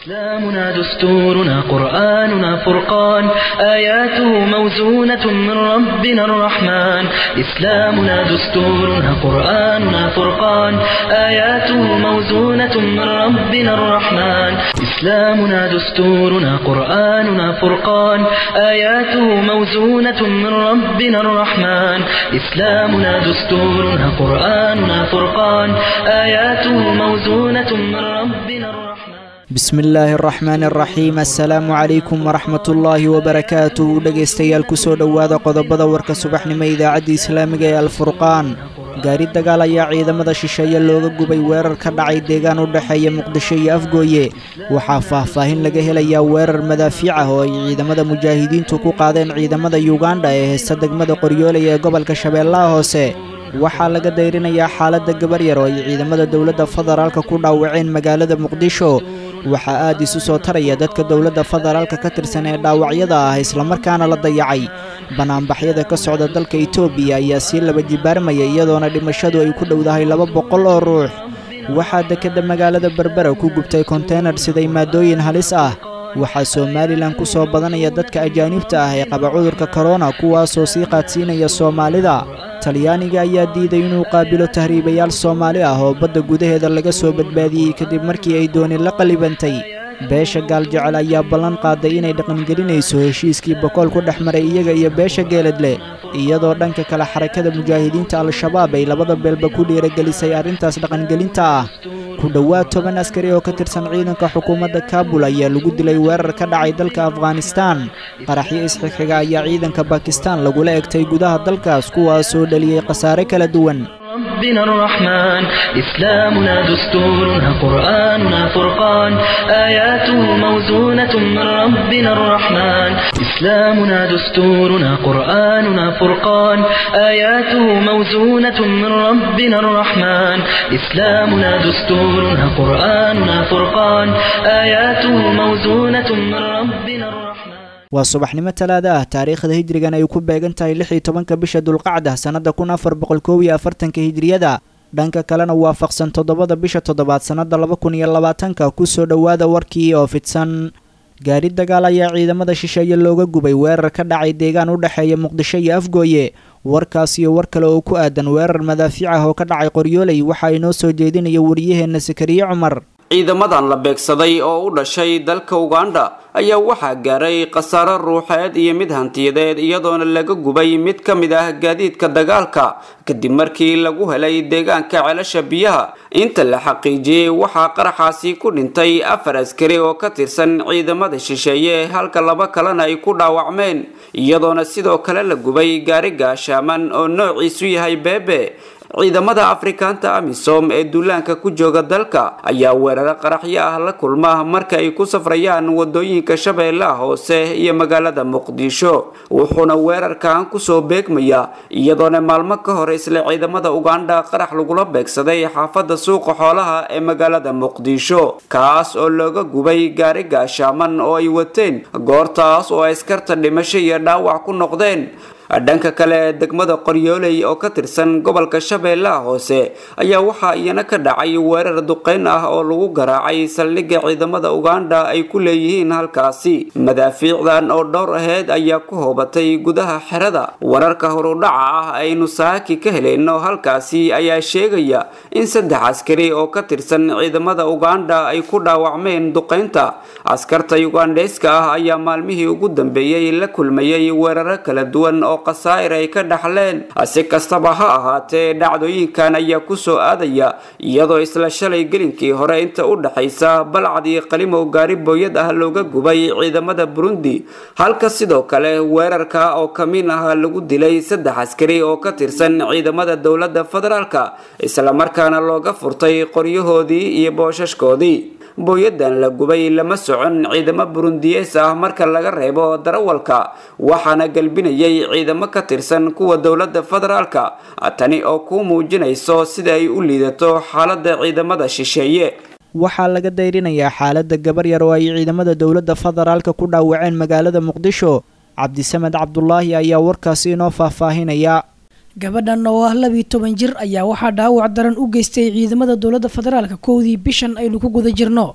إسلامنا دستورنا قرآننا فرقان آياته موزونة من ربنا الرحمن إسلامنا دستورنا قرآننا فرقان آياته موزونة من ربنا الرحمن إسلامنا دستورنا قرآننا فرقان آياته موزونة من ربنا الرحمن إسلامنا دستورنا قرآننا فرقان آياته موزونة من ربنا الرحمن bismi illaahi araxmaani araxiim assalaamu calaykum waraxmatullaahi wabarakaatu dhegaystayaal kusoo dhowaada qodobada warka subaxnimo idaacadda islaamiga ee alfurqaan gaari dagaal ayaa ciidamada shisheeye looga gubay weerar ka dhacay deegaan u dhexeeya muqdisho iyo afgooye waxaa faahfaahin laga helayaa weerar madaafiic ah oo ay ciidamada mujaahidiintu ku qaadeen ciidamada yugandha ee heesta degmada qoryooley ee gobolka shabeellaha hoose waxaa laga dayrinayaa xaaladda gabar yar oo ay ciidamada dowladda federaalka ku dhaawaceen magaalada muqdisho waxaa aad isu soo taraya dadka dowladda federaalka ka tirsan ee dhaawacyada ah islamarkaana la dayacay banaanbaxyada ka socda dalka etoobiya ayaa sii laba jibaarmaya iyadoona dhimashadu ay ku dhowdahay laba boqol oo ruux waxaa dekedda magaalada berbera ku gubtay konteynar siday maadooyin halis ah waxaa somalilan ku soo badanaya dadka ajaanibta ah ee qaba cudurka korona kuwaasoo sii qaadsiinaya soomaalida talyaaniga ayaa diiday inuu qaabilo tahriibayaal soomaali ah oo badda gudaheeda laga soo badbaadiyey kadib markii ay dooni la qalibantay beesha gaaljecel ayaa ballan qaaday inay dhaqangelinayso heshiiskii bokool ku dhex maray iyaga iyo beesha geeladle iyadoo dhanka kale xarakada mujaahidiinta al-shabaab ay labada beelba ku dhiiragelisay arrintaas dhaqangelinta ah ku dhowaad toban askari oo ka tirsan ciidanka xukuumadda kaabul ayaa lagu dilay weerar ka dhacay dalka afghanistaan qaraxyo isxigxiga ayaa ciidanka bakistaan lagula egtay gudaha dalkaas kuwaasoo dhaliyey khasaare kala duwan ربنا الرحمن إسلامنا دستورنا قرآننا فرقان آياته موزونة من ربنا الرحمن إسلامنا دستورنا قرآننا فرقان آياته موزونة من ربنا الرحمن إسلامنا دستورنا قرآننا فرقان آياته موزونة من ربنا الرحمن waa subaxnimo talaada ah taariikhda hijrigan ay ku beegan tahay lix iyo tobanka bisha dulqacda sannadda kun afar boqol koob iyo afartanka hijriyada dhanka kalena waafaqsan toddobada bisha toddobaad sannadda laba kun iyo labaatanka kusoo dhowaada warkii oo fidsan gaari dagaal ayaa ciidamada shisheeye looga gubay weerar ka dhacay deegaan u dhexeeya muqdisho iyo afgooye warkaas iyo war kale oo ku aadan weerar madaafiic ah oo ka dhacay qoryooley waxaa inoo soo jeedinaya wariyaheenna sakariye cumar ciidamadan la beegsaday oo u dhashay dalka uganda ayaa waxaa gaaray khasaaro ruuxeed iyo mid hantiyadeed iyadoona laga gubay mid ka mid ah gaadiidka dagaalka kadib markii lagu helay deegaanka ceelasha biyaha inta la xaqiijiyey waxaa qaraxaasi ku dhintay afar askari oo ka tirsan ciidamada shisheeye halka laba kalena ay ku dhaawacmeen iyadoona sidoo kale la gubay gaari gaashaaman oo noociisu yahay beebe ciidamada afrikaanta amisom ee duulaanka ku jooga dalka ayaa weeraro qaraxyo ah la kulma marka ay ku safrayaan wadooyinka shabeellaha hoose iyo magaalada muqdisho wuxuuna weerarkan kusoo beegmaya iyadoona maalmo ka hor isla ciidamada uganda qarax lagula beegsaday xaafada suuqa xoolaha ee magaalada muqdisho kaas oo looga gubay gaari gaashaaman oo ay wateen goortaas oo askarta dhimasho iyo dhaawac ku noqdeen dhanka kale degmada qoryooley oo ka tirsan gobolka shabeellaha hoose ayaa waxaa iyana ka dhacay weerar duqeyn ah oo lagu garaacay saldhigga ciidamada uganda ay ku leeyihiin halkaasi madaafiicdan oo dhowr aheyd ayaa ku hoobatay gudaha xerada wararka horudhaca ah aynu saaki ka helayno halkaasi ayaa sheegaya in saddex askari oo ka tirsan ciidamada uganda ay ku dhaawacmeen duqeynta askarta ugandheyska ah ayaa maalmihii ugu dambeeyey la kulmayay weeraro kala duwan oo khasaa'ir ay ka dhaxleen si kastaba ha ahaatee dhacdooyinkan ayaa kusoo aadaya iyadoo isla shalay gelinkii hore inta u dhexaysa balcad iyo qalimow gaari booyad ah looga gubay ciidamada burundi halka sidoo kale weerarka oo kamiin ah lagu dilay saddex askari oo ka tirsan ciidamada dowladda federaalka islamarkaana looga furtay qoryahoodii iyo boosashkoodii booyadan la gubay lama socon ciidamo burundiyees ah marka laga reebo darawalka waxaana galbinayay ciidamo ka tirsan kuwa dowladda federaalka tani oo kuu muujinayso sida ay u liidato xaaladda ciidamada shisheeye waxaa laga dayrinayaa xaaladda gabar yar oo ay ciidamada dowladda federaalka ku dhaawaceen magaalada muqdisho cabdisamed cabdulaahi ayaa warkaasi inoo faahfaahinaya gabadhan oo ah labiiyo toban jir ayaa waxaa dhaawac daran u geystay ciidamada dowladda federaalka kowdii bishan aynu ku guda jirno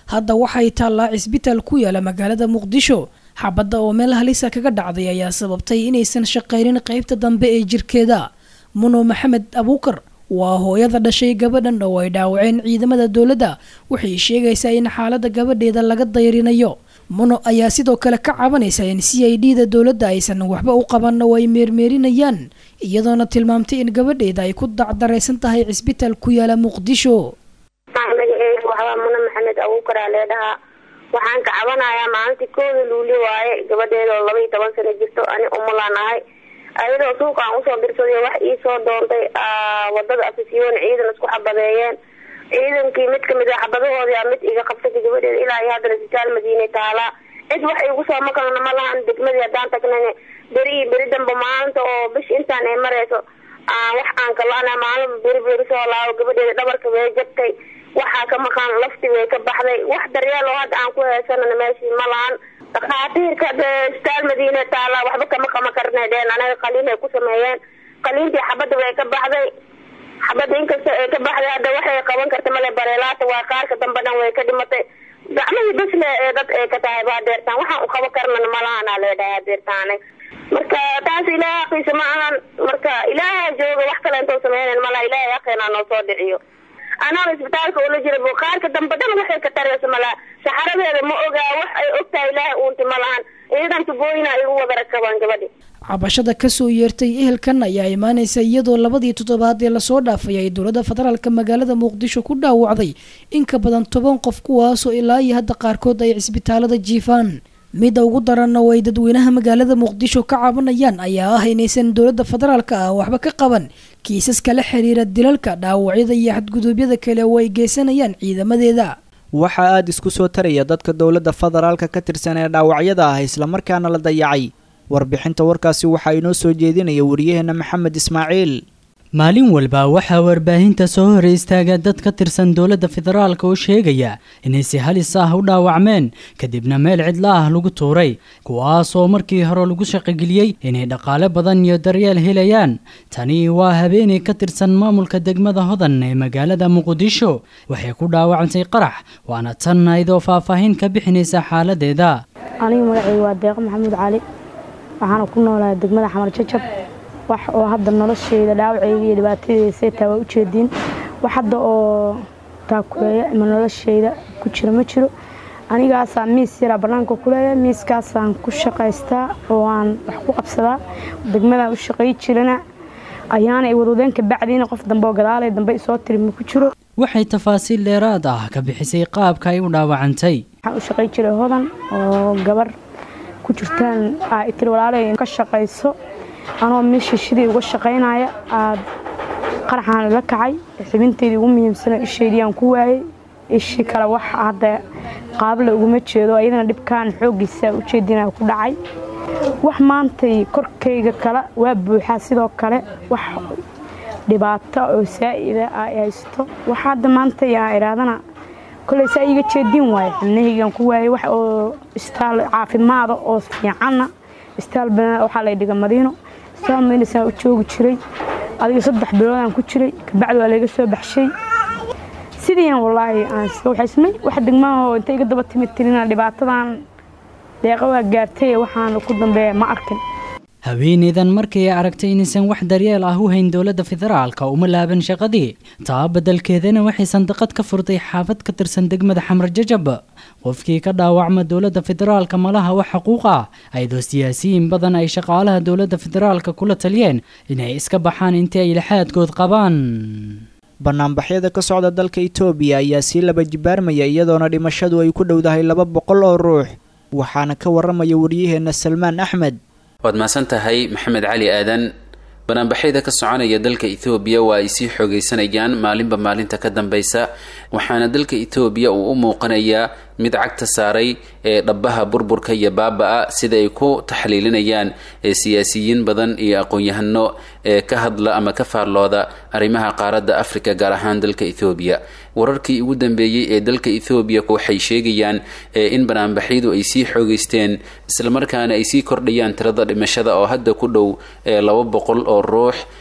hadda waxay taallaa cisbitaal ku yaala magaalada muqdisho xabadda oo meel halisa kaga dhacday ayaa sababtay inaysan shaqaynin qaybta dambe ee jirkeeda muno maxamed abuukar waa hooyada dhashay gabadhan oo ay dhaawaceen ciidamada dowladda waxay sheegaysaa in xaaladda gabadheeda laga dayrinayo muno ayaa sidoo kale ka cabanaysa in c i d da dowladda aysan waxba u qaban oo ay meermeerinayaan iyadoona tilmaamtay in gabadheeda ay ku dacdaraysan tahay cisbitaal ku yaala muqdisho magaceedu waxbaa muno maxamed abuukaraa leedhahaa waxaan ka cabanayaa maalintii kooda luuli waaye gabadheeda oo laba iyo toban sano jirto ani umulaan ahay ayadoo suuqa aan usoo dirsaday wax iisoo doontay wadada afisyoon ciidan isku xabadeeyeen ciidankii mid kamid a xabadahoodii mid iga qabsatay gabadheeda ilaa iyo haddana isbitaal madiine taalaa cid wax igu soo makalna ma lahan degmadii haddaan tagnayna beri iyo beri damba maalinta oo bish intaan ay marayso wax aan kalana maalin beri beri soo laabo gabadheeda dhabarka way jabtay waxaa ka maqan lafti way ka baxday wax daryeel oo hadda aan ku heesanana meeshii ma lahan dhakhaatiirka isbitaal madiine taala waxba kama qama karna dheen anaga qaliin ay ku sameeyeen qaliintii xabadda way ka baxday xabadda inkasta ay ka baxday hadda waxay qaban karta male bareelaata waa qaarka dambe dhan way ka dhimatay gacmihii bisle ee dad ay ka tahay baa deertaan waxaan u qaba karnana malahanaa leedhahay deertaan marka taas ilaahay aqiisa ma ahan marka ilaaha jooga wax kale intoo sameynan malaha ilaahay aqeenaa noo soo dhiciyo anaa isbitaalka ula jira buqaarka dambe dhan waxay ka taraysa malaha saxaradeeda ma ogaa wax ay ogtahay ilaahay uunti ma lahan iyadan tubooyina igu wada rakabaan gabadhi cabashada kasoo yeertay ehelkan ayaa imaanaysa iyadoo labadii toddobaad ee lasoo dhaafay ay dowladda federaalka magaalada muqdisho ku dhaawacday in ka badan toban qof kuwaasoo ilaa iyo hadda qaarkood ay cisbitaalada jiifaan midda ugu daranna oo ay dadweynaha magaalada muqdisho ka cabanayaan ayaa ah inaysan dowladda federaalka ah waxba ka qaban kiisaska la xiriira dilalka dhaawacyada iyo xadguduubyada kale oo ay geysanayaan ciidamadeeda waxaa aada isku soo taraya dadka dowladda federaalka ka tirsan ee dhaawacyada ah islamarkaana la dayacay warbixinta warkaasi waxaa inoo soo jeedinaya waryaheena maxamed ismaaciil maalin walba waxaa warbaahinta soo hor istaaga dad ka tirsan dowladda federaalka oo sheegaya inay si halis ah u dhaawacmeen kadibna meel cidla ah lagu tuuray kuwaas oo markii hore lagu shaqogeliyey inay dhaqaale badan iyo daryeel helayaan tani waa habeenay ka tirsan maamulka degmada hodan ee magaalada muqdisho waxay ku dhaawacantay qarax waana tan aydoo faahfaahin ka bixinaysa xaaladeeda aniga magacayga waa deeqo maxamuud cali waxaana ku noolahay degmada xamar jajab wax oo hadda nolosheyda dhaawaceyga iyo dhibaatadeeda seetaa waa ujeediin wax hadda oo taakuleeya ama nolosheyda ku jira ma jiro anigaasaa miis yaraa bannaanka ku leeyahay miiskaasaan ku shaqaystaa oo aan wax ku qabsadaa degmadaan u shaqay jirana ayaana ay wadwadeen ka bacdiina qof dambe oo gadaalay dambe isoo tiri ma ku jiro waxay tafaasiil dheeraad ah ka bixisay qaabka ay u dhaawacantay waxaan u shaqay jiray hodan oo gabar ku jirtaan aa tiri walaalay ka shaqayso anoo meeshii shidii uga shaqaynaya aad qaraxaan la kacay xibinteydii ugu muhiimsana isheydii aan ku waayey ishii kale wax hadda qaabla uguma jeedo ayadana dhibkaan xooggiisa ujeedinaa ku dhacay wax maantay korkayga kale waa buuxaa sidoo kale wax dhibaato oo saa'ida ay haysto wax hadda maantay aa idhaadana koley saa iiga jeedin waayo xibnahaygaan ku waayey wax oo istaal caafimaada oo fiicanna istaal waxaa lay dhiga madiino saamaynasaa u joogi jiray adiga saddex biloodaan ku jiray kabacdi waa layga soo baxshay sidiian wallaahi aan iska waxaysmay wax degmahoo inta iga daba timid tirina dhibaatadan deeqa waa gaartay waxaana ku dambeeya ma arkin haweeneydan markii ay aragtay inaysan wax daryeel ah u hayn dowladda federaalka uma laaban shaqadii taa beddelkeedana waxay sandaqad ka furtay xaafad ka tirsan degmada xamar jajab qofkii ka dhaawacma dowladda federaalka malaha wax xuquuq ah ayadoo siyaasiyiin badan ay shaqaalaha dowladda federaalka kula taliyeen inay iska baxaan intii ay laxaadkood qabaan banaanbaxyada ka socda dalka itoobiya ayaa sii laba jibaarmaya iyadoona dhimashadu ay ku dhowdahay laba boqol oo ruux waxaana ka waramaya waryaheena salmaan axmed waad mahadsan tahay maxamed cali aadan banaanbaxyada ka soconaya dalka ethoobiya waa ay sii xoogaysanayaan maalinba maalinta ka dambeysa waxaana dalka ethoobiya uu u muuqanayaa mid cagta saaray ee dhabaha burburka iyo baaba-a sida ay ku taxliilinayaan siyaasiyiin badan iyo aqoon-yahano ee ka hadla ama ka faarlooda arrimaha qaaradda africa gaar ahaan dalka ethoobiya wararkii ugu dambeeyey ee dalka ethoobiya waxay sheegayaan in banaanbaxyadu ay sii xoogeysteen islamarkaana ay sii kordhayaan tirada dhimashada oo hadda ku dhow laba boqol oo ruux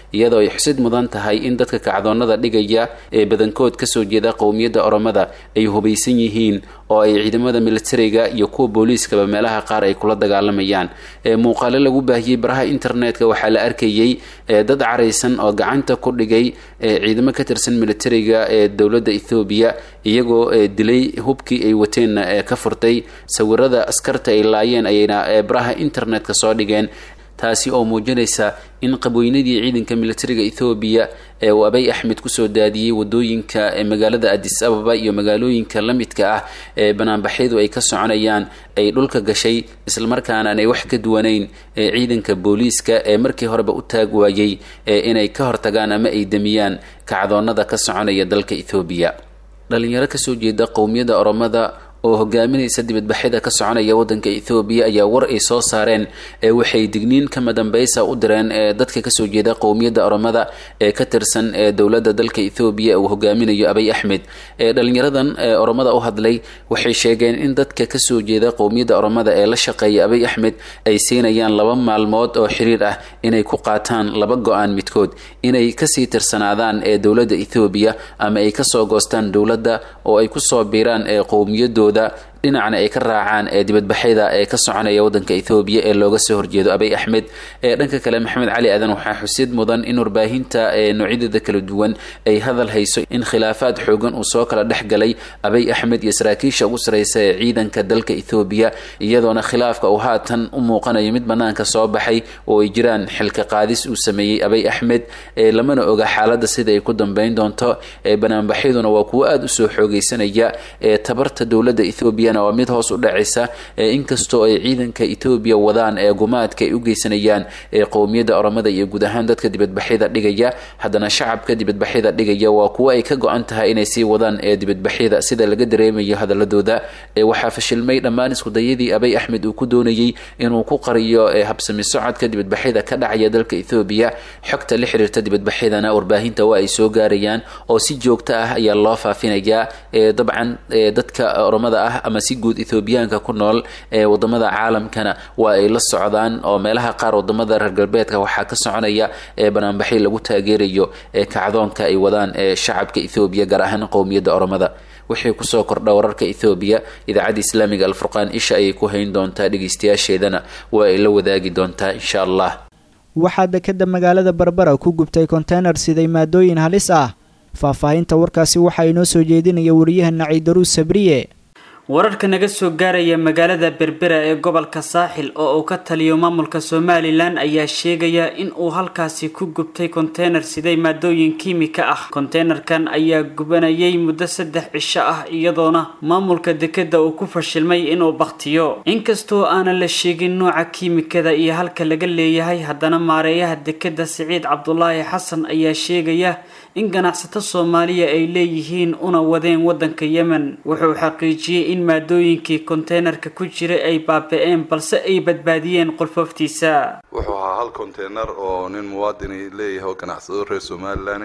iyadoo ay xusid mudan tahay in dadka kacdoonada dhigaya ee badankood kasoo jeeda qowmiyadda oromada ay hubaysan yihiin oo ay ciidamada militariga iyo kuwa booliiskaba meelaha qaar ay kula dagaalamayaan muuqaalo lagu baahiyey baraha internetka waxaa la arkayey dad caraysan oo gacanta ku dhigay ciidamo ka tirsan militariga ee dowladda ethoobiya iyagoo dilay hubkii ay wateenna ka furtay sawirada askarta ay laayeen ayayna baraha internetka soo dhigeen taasi oo muujinaysa in qabweynadii ciidanka militariga ethoobiya ee uu abay axmed kusoo daadiyey wadooyinka magaalada adis ababa iyo magaalooyinka la midka ah ee banaanbaxyadu ay ka soconayaan ay dhulka gashay islamarkaana aanay wax ka duwanayn ciidanka booliiska ee markii horeba u taag waayey inay ka hortagaan ama ay demiyaan kacdoonada ka soconaya dalka ethoobiya dhalinyaro kasoo jeeda qowmiyadda oromada oo hogaaminaysa dibadbaxyada ka soconaya wadanka ethoobiya ayaa war ay soo saareen ee waxay digniin kama dambaysa u direen ee dadka kasoo jeeda qowmiyadda oromada ee ka tirsan ee dowladda dalka ethoobiya uu hogaaminayo abay axmed ee dhalinyaradan ee oromada u hadlay waxay sheegeen in dadka kasoo jeeda qowmiyadda oromada ee la shaqeeya abay axmed ay siinayaan laba maalmood oo xiriir ah inay ku qaataan laba go-aan midkood inay kasii tirsanaadaan ee dowladda ethoobiya ama ay kasoo goostaan dowladda oo ay kusoo biiraan ee qowmiyadooda dhinacna ay ka raacaan ee dibadbaxyada ee ka soconaya wadanka ethoobiya ee looga soo horjeedo abay axmed ee dhanka kale maxamed cali aadan waxaa xusid mudan in warbaahinta ee noocyadeeda kala duwan ay hadal hayso in khilaafaad xoogan uu soo kala dhex galay abay axmed iyo saraakiisha ugu sareysa ee ciidanka dalka ethoobiya iyadoona khilaafka uu haatan u muuqanayo mid banaanka soo baxay oo ay jiraan xilka qaadis uu sameeyey abay axmed ee lamana oga xaaladda sida ay ku dambeyn doonto ee banaanbaxyaduna waa kuwo aada usoo xoogeysanaya ee tabarta dowladda ethoobiya waa mid hoos u dhacaysa inkastoo ay ciidanka etoobiya wadaan ee gumaadka ay u geysanayaan ee qowmiyadda oromada iyo guud ahaan dadka dibadbaxyada dhigaya haddana shacabka dibadbaxyada dhigaya waa kuwo ay ka go-an tahay inay sii wadaan ee dibadbaxyada sida laga dareemayo hadaladooda waxaa fashilmay dhammaan iskudayadii abay axmed uu ku doonayey inuu ku qariyo habsami socodka dibadbaxyada ka dhacaya dalka ethoobiya xogta la xiriirta dibadbaxyadana warbaahinta waa ay soo gaarayaan oo si joogto ah ayaa loo faafinayaa dabcan dadka oromada ah ama si guud ethoobiyaanka ku nool ee wadamada caalamkana waa ay la socdaan oo meelaha qaar wadamada reer galbeedka waxaa ka soconaya ee banaanbaxyo lagu taageerayo ee kacdoonka ay wadaan ee shacabka ethoobiya gaar ahaan qowmiyadda oromada wixii kusoo kordha wararka ethoobiya idaacadda islaamiga alfurqaan isha ayay ku hayn doontaa dhegeystayaasheedana waa ay la wadaagi doontaa insha allah waxaa dekeda magaalada barbara ku gubtay konteynar siday maadooyin halis ah faahfaahinta warkaasi waxaa inoo soo jeedinaya wariyahana ciidaruus sabriye wararka naga soo gaaraya magaalada berbera ee gobolka saaxil oo uu ka taliyo maamulka somalilan ayaa sheegaya in uu halkaasi ku gubtay konteynar siday maadooyin kiimika ah konteynerkan ayaa gubanayay muddo saddex cisho ah iyadoona maamulka dekeda uu ku fashilmay inuu baktiyo inkastoo aanan la sheegin nooca kiimikada iyo halka laga leeyahay haddana maareeyaha dekeda siciid cabdulaahi xasan ayaa sheegaya in ganacsato soomaaliya ay leeyihiin una wadeen wadanka yemen wuxuu xaqiijiyey in maadooyinkii konteynerka ku jiray ay baaba-een balse ay badbaadiyeen qolfooftiisa wuxuu ahaa hal konteynar oo nin muwaadini leeyahay oo ganacsado reer somalilan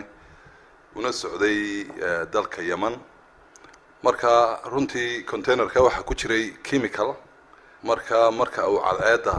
una socday dalka yemen marka runtii conteynerka waxaa ku jiray chemical marka marka uu cadceedda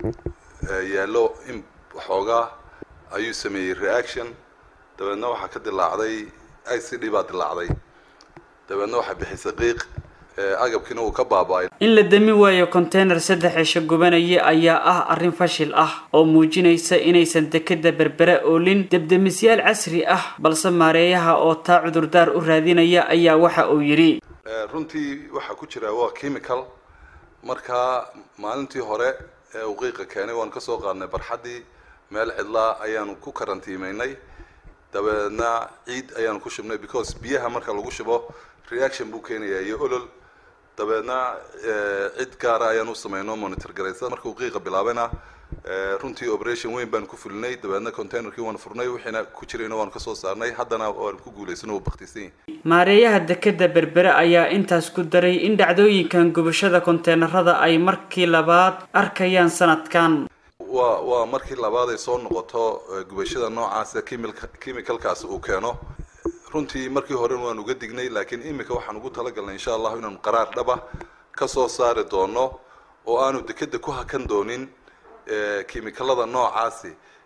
yaallo in waxoogaa ayuu sameeyey reaction dabeedna waxaa ka dilaacday i c d baa dilaacday dabeedna waxaa bixisay qiiq agabkiina uu ka baaba-ay in la dami waayo konteyner saddex cisho gubanaya ayaa ah arrin fashil ah oo muujinaysa inaysan dekeda berbera oolin debdemisyaal casri ah balse maareeyaha oo taa cudurdaar u raadinaya ayaa waxa uu yidhi runtii waxaa ku jira waa chemical markaa maalintii hore ee uu qiiqa keenay waan kasoo qaadnay barxaddii meel cidlaa ayaanu ku karantiimeynay dabeedna ciid ayaanu ku shubnay because biyaha marka lagu shubo reaction buu keenayaa iyo olol dabeedna cid gaara ayaan u sameynoo monitor garaysa markuu qiiqa bilaabayna runtii operation weyn baan ku fulinay dabeedna containerkii waan furnay wixiina ku jirayna waan kasoo saarnay haddana waan ku guulaysan oo baktisan yahay maareeyaha dekeda berbere ayaa intaas ku daray in dhacdooyinkan gubashada konteynerada ay markii labaad arkayaan sanadkan waa waa markii labaad ay soo noqoto gubashada noocaasa chemicalkaasi uu keeno runtii markii horena waan uga dignay laakiin imika waxaan ugu talagalnay insha allahu inaanu qaraar dhaba ka soo saari doono oo aanu dekeda ku hakan doonin chemicalada noocaasi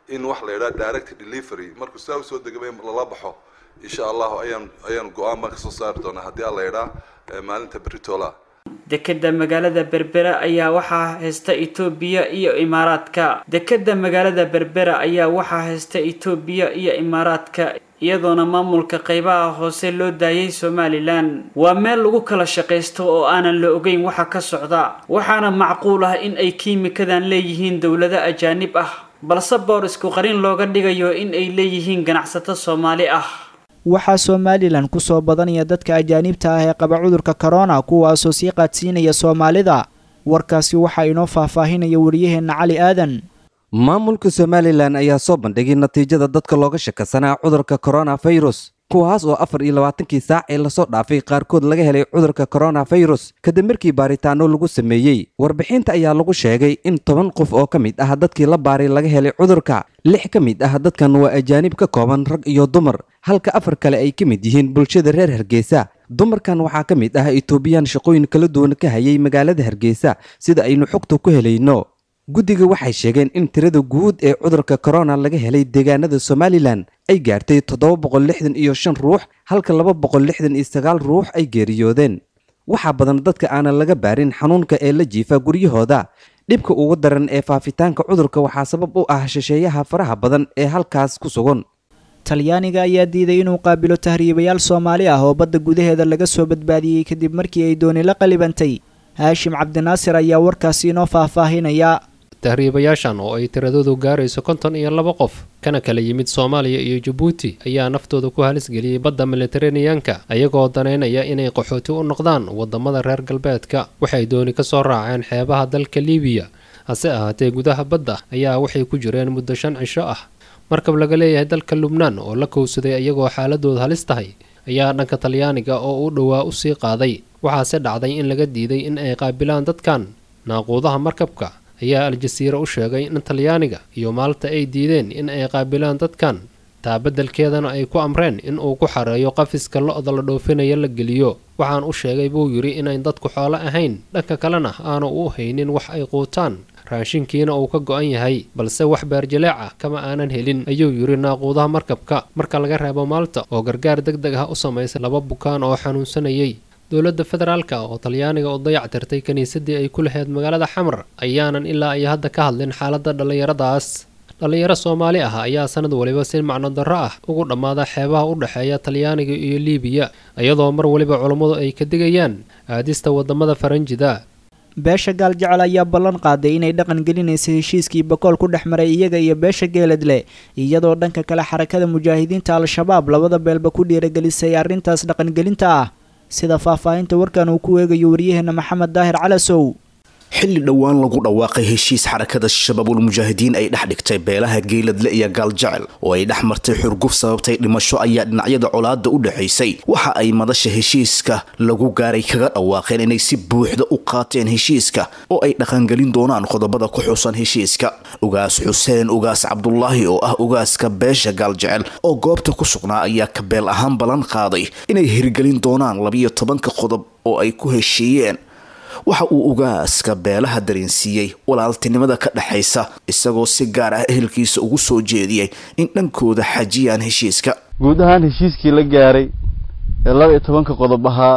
in wax la yidhaha direct delivery markuu sidaa usoo degaba in lala baxo insha allahu ayaan ayaan go-aan baan kasoo saari doonaa haddii alla yidhaha maalinta beritola dekeda magaalada berbera ayaa waxaa haysta etoobiya iyo imaaraadka dekeda magaalada berbera ayaa waxaa haysta etoobiya iyo imaaraadka iyadoona maamulka qeybaha hoose loo daayay somalilan waa meel lagu kala shaqaysto oo aanan la ogeyn waxa ka socda waxaana macquul ah in ay kiimikadan leeyihiin dowlado ajaanib ah balse boorisku qarin looga dhigayo in ay leeyihiin ganacsato soomaali ah waxaa somalilan kusoo badanaya dadka ajaanibta ah ee qaba cudurka korona kuwaasoo sii qaadsiinaya soomaalida warkaasi waxaa inoo faahfaahinaya wariyaheenna cali aadan maamulka somalilan ayaa soo bandhigay natiijada dadka looga shakasanaa cudurka koronafirus kuwaas oo afar iyo labaatankii saac ee lasoo dhaafay qaarkood laga helay cudurka koronafirus kadib markii baaritaano lagu sameeyey warbixinta ayaa lagu sheegay in toban qof oo ka mid ah dadkii la baaray laga helay cudurka lix ka mid ah dadkan waa ajaanib ka kooban rag iyo dumar halka afar kale ay ka mid yihiin bulshada reer hargeysa dumarkan waxaa ka mid ah etoobiyaan shaqooyin kala duwan ka hayay magaalada hargeysa sida aynu xogta ku helayno guddiga waxay sheegeen in tirada guud ee cudurka korona laga helay deegaanada somalilan ay gaartay toddoba boqol lixdan iyo shan ruux halka laba boqol lixdan iyo sagaal ruux ay geeriyoodeen waxaa badan dadka aanan laga baarin xanuunka ee la jiifa guryahooda dhibka ugu daran ee faafitaanka cudurka waxaa sabab u ah shisheeyaha faraha badan ee halkaas ku sugan talyaaniga ayaa diiday inuu qaabilo tahriibayaal soomaali ah oo badda gudaheeda laga soo badbaadiyey kadib markii ay dooni la qalibantay haashim cabdinaasir ayaa warkaasi inoo faahfaahinaya tahriibayaashan oo ay tiradoodu gaarayso konton iyo laba qof kana kala yimid soomaaliya iyo jabuuti ayaa naftooda ku halisgeliyey badda militaraneyanka ayagoo danaynaya inay qaxooti u noqdaan wadamada reer galbeedka waxay dooni ka soo raaceen xeebaha dalka liibiya hase ahaatee gudaha badda ayaa waxay ku jireen muddo shan cisho ah markab laga leeyahay dalka lubnaan oo la kowsaday iyagoo xaaladooda halis tahay ayaa dhanka talyaaniga oo u dhowaa usii qaaday waxaase dhacday in laga diiday in ay qaabilaan dadkan naaquudaha markabka ayaa al-jasiira u sheegay in talyaaniga iyo maalta ay diideen in ay qaabilaan dadkan taa beddelkeedana ay ku amreen in uu ku xareeyo qafiska lo-da la dhoofinaya la geliyo waxaan u sheegay buu yidhi inayn dadku xoolo ahayn dhanka kalena aanu u haynin wax ay quutaan raashinkiina uu ka go-an yahay balse wax beerjaleec ah kama aanan helin ayuu yidhi naaquudaha markabka marka laga reebo maalta oo gargaar deg deg ah u samaysay laba bukaan oo xanuunsanayay dowladda federaalka oo talyaaniga u dayac tirtay kiniisadii ay ku lahayd magaalada xamar ayaanan ilaa iyo hadda ka hadlin xaaladda dhallinyaradaas dhallinyaro soomaali ah ayaa sanad waliba si macno darro ah ugu dhammaada xeebaha u dhexeeya talyaaniga iyo liibiya iyadoo mar waliba culummadu ay ka digayaan aadista wadamada faranjida beesha gaal jecel ayaa ballan qaaday inay dhaqan gelinaysa heshiiskii bakool ku dhex maray iyaga iyo beesha geeladle iyadoo dhanka kale xarakada mujaahidiinta al-shabaab labada beelba ku dhiiragelisay arrintaas dhaqangelinta ah sida faahfaahinta warkan uu ku eegayo waryaheena maxamed daahir calasow xilli dhowaan lagu dhawaaqay heshiis xarakada shabaabul mujaahidiin ay dhex dhigtay beelaha geeladle iyo gaaljecel oo ay dhex martay xurguf sababtay dhimasho ayaa dhinacyada colaada u dhexaysay waxa ay madasha heshiiska lagu gaaray kaga dhawaaqeen inay si buuxda u qaateen heshiiska oo ay dhaqangelin doonaan qodobada ku xusan heshiiska ugaas xuseen ugaas cabdulaahi oo ah ugaaska beesha gaaljecel oo goobta ku sugnaa ayaa kabeel ahaan ballan qaaday inay hirgelin doonaan labiyo tobanka qodob oo ay ku heshiiyeen waxa uu ugaaska beelaha dareensiiyey walaaltinimada ka dhexaysa isagoo si gaar ah ehelkiisa ugu soo jeediyey in dhankooda xajiyaan heshiiska guud ahaan heshiiskii la gaaray ee laba iyo tobanka qodob ahaa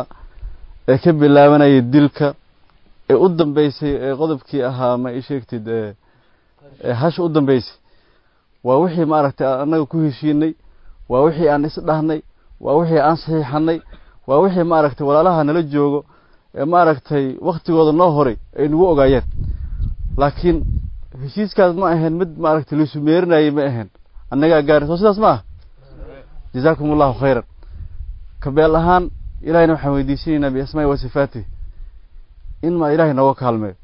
ee ka bilaabanayay dilka ee u dambeysay ee qodobkii ahaa ma i sheegtid ee hasha u dambeysay waa wixii maaragtay annaga ku heshiinay waa wixii aan isdhahnay waa wixii aan saxiixanay waa wixii maaragtay walaalaha nala joogo ee maaragtay waktigooda noo horay ay nagu ogaayeen laakiin heshiiskaas ma ahayn mid maaragtay laisu meerinayay ma ahayn annagaa gaari soo sidaas ma ah jazaakum allahu khayran kabeel ahaan ilahayna waxaan weydiisanaynaa biasmaai wa sifaatih in ma ilahay nooga kaalmeeyo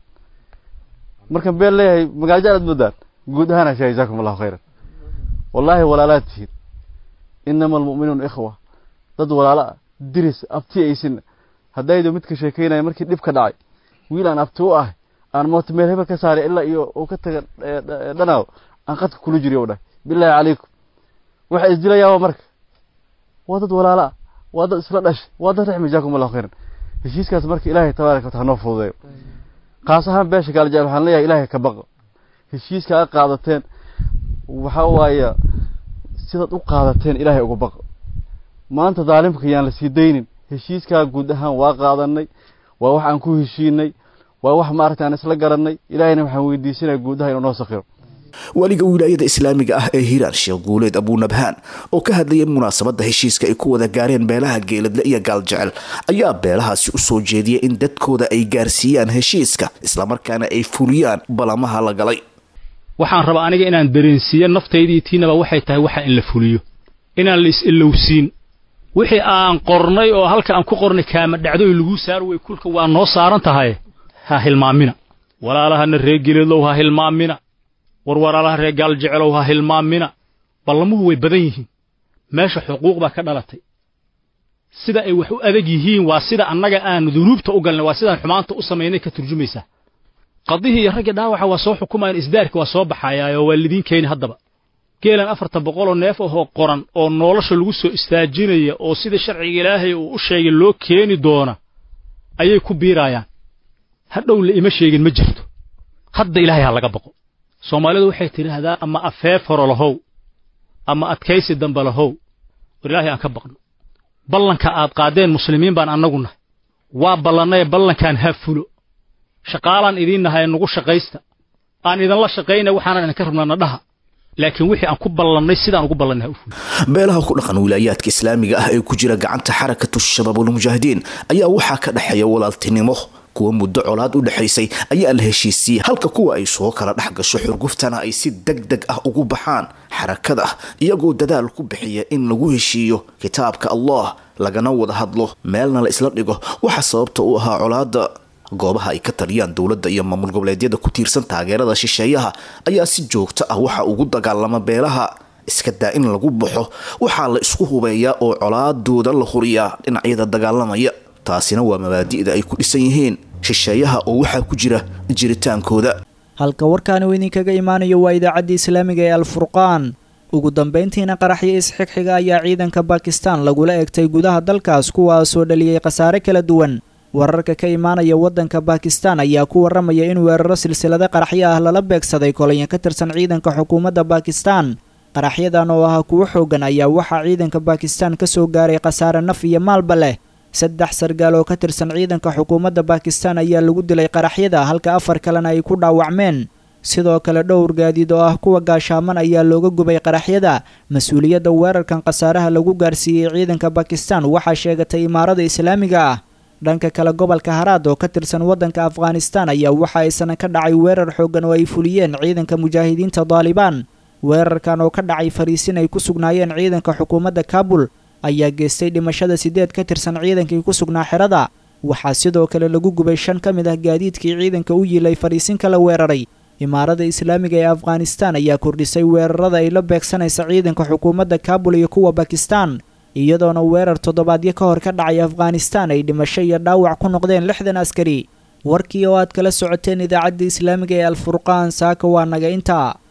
markaan beel leeyahay magaalo jeclaad moodaan guud ahaan ashaa jazaakum allahu khayran wallaahi walaalaad tihiin inama almu'minuuna ikhwa dad walaalo ah diris abti aysin haddaydu midka sheekeynaya markii dhib ka dhacay wiil aan abti u ahay aan mooto meel hebel ka saaray ilaa iyo uu ka taga dhanaaw aan qadka kula jiriyo u dhahay bilaahi calaykum waxa isdilayaaba marka waa dad walaalo ah waa dad isla dhashay waa dad raxmi jaakum allahu khayran heshiiskaas marka ilaahay tabaaraka wataala noo fududeeyo qaas ahaan beesha gaaljaal waxaan leeyahay ilaahay ka baqo heshiiska a qaadateen waxaa waaya sidaad u qaadateen ilaahay uga baq maanta daalimka yaan la sii daynin heshiiskaa guud ahaan waa qaadanay waa wax aan ku heshiinay waa wax maaragta aan isla garanay ilaahayna waxaan weydiisanaya guudaha inuu noo sakhiro waliga wilaayada islaamiga ah ee hiiraan sheekh guuleed abuunabhaan oo ka hadlayay munaasabadda heshiiska ay ku wada gaareen beelaha geeladle iyo gaaljecel ayaa beelahaasi u soo jeediyay in dadkooda ay gaarsiiyaan heshiiska islamarkaana ay fuliyaan balamaha la galay waxaan rabaa aniga inaan dareensiiyo naftaydii tiinaba waxay tahay waxa in la fuliyo inaan la is-ilowsiin wixii aan qornay oo halka aan ku qornay kaama dhacdoy laguu saar wey kulka waa noo saaran tahay ha hilmaamina walaalahana reer geeladlow ha hilmaamina war walaalaha reer gaaljecelow ha hilmaamina ballamuhu way badan yihiin meesha xuquuq baa ka dhalatay sida ay wax u adag yihiin waa sida annaga aan dunuubta u galnay waa sidaan xumaanta u samaynay ka turjumaysaa qadihii iyo raggii dhaawaca waa soo xukumayan isdaarki waa soo baxayaayoo waa lidiin keeni haddaba geelan afartan boqoloo neef ahoo qoran oo nolosha lagu soo istaajinaya oo sida sharciga ilaahay uu u sheegay loo keeni doona ayay ku biiraayaan hadhow la ima sheegin ma jirto hadda ilaahay ha laga baqo soomaalidu waxay tidhaahdaa ama afeef horo lahow ama adkaysi dambe lahow war ilaahay aan ka baqno ballanka aad qaadeen muslimiin baan annagu nahay waa ballannaye ballankaan ha fulo shaqaalaan idiin nahay nagu shaqaysta aan idinla shaqayna waxaanan idinka rabnaa nadhaha laakiin wixii aan ku ballannay sidaan ugu ballannay ha u fulo beelaha ku dhaqan wilaayaadka islaamiga ah ee ku jira gacanta xarakatu shabaabulmujaahidiin ayaa waxaa ka dhexeeya walaaltinimo kuwa muddo colaad u dhexaysay ayaa la heshiisiiyey halka kuwa ay soo kala dhex gasho xurguftana ay si deg deg ah ugu baxaan xarakada iyagoo dadaal ku bixiya in lagu heshiiyo kitaabka allah lagana wada hadlo meelna la isla dhigo waxa sababta u ahaa colaada goobaha ay ka taliyaan dowladda iyo maamul goboleedyada ku tiirsan taageerada shisheeyaha ayaa si joogto ah waxa ugu dagaalama beelaha iska daa in lagu baxo waxaa la isku hubeeyaa oo colaadooda la huriyaa dhinacyada dagaalamaya taasina waa mabaadi'da ay ku dhisan yihiin shisheeyaha oo waxaa ku jira jiritaankooda halka warkaani uu idinkaga imaanayo waa idaacaddii islaamiga ee alfurqaan ugu dambayntiina qaraxyo isxigxiga ayaa ciidanka bakistan lagula egtay gudaha dalkaas kuwaasoo dhaliyey khasaare kala duwan wararka ka imaanaya waddanka bakistan ayaa ku warramaya in weeraro silsilada qaraxyo ah lala beegsaday kolonyo ka tirsan ciidanka xukuumadda bakistan qaraxyadan oo ah kuwo xooggan ayaa waxaa ciidanka bakistan ka soo gaaray khasaare naf iyo maalba leh saddex sargaal oo ka tirsan ciidanka xukuumadda bakistan ayaa lagu dilay qaraxyada halka afar kalena ay ku dhaawacmeen sidoo kale dhowr gaadiid oo ah kuwa gaashaaman ayaa looga gubay qaraxyada mas-uuliyadda weerarkan khasaaraha lagu gaarsiiyey ciidanka bakistan waxaa sheegatay imaarada islaamiga ah dhanka kale gobolka haraad oo ka tirsan waddanka afghanistan ayaa waxa aysan ka dhacay weerar xooggan oo ay fuliyeen ciidanka mujaahidiinta daalibaan weerarkan oo ka dhacay fariisin ay ku sugnaayeen ciidanka xukuumadda kaabul ayaa geystay dhimashada siddeed ka tirsan ciidankii ku sugnaa xerada waxaa sidoo kale lagu gubay shan ka mid ah gaadiidkii ciidanka u yiilay fariisinka la weeraray imaarada islaamiga ee afghanistan ayaa kordhisay weerarada ay la beegsanaysa ciidanka xukuumadda kaabul iyo kuwa bakistan iyadoona weerar toddobaadyo ka hor ka dhacay afghanistan ay dhimasho iyo dhaawac ku noqdeen lixdan askari warkii oo aad kala socoteen idaacadda islaamiga ee alfurqaan saaka waa naga intaa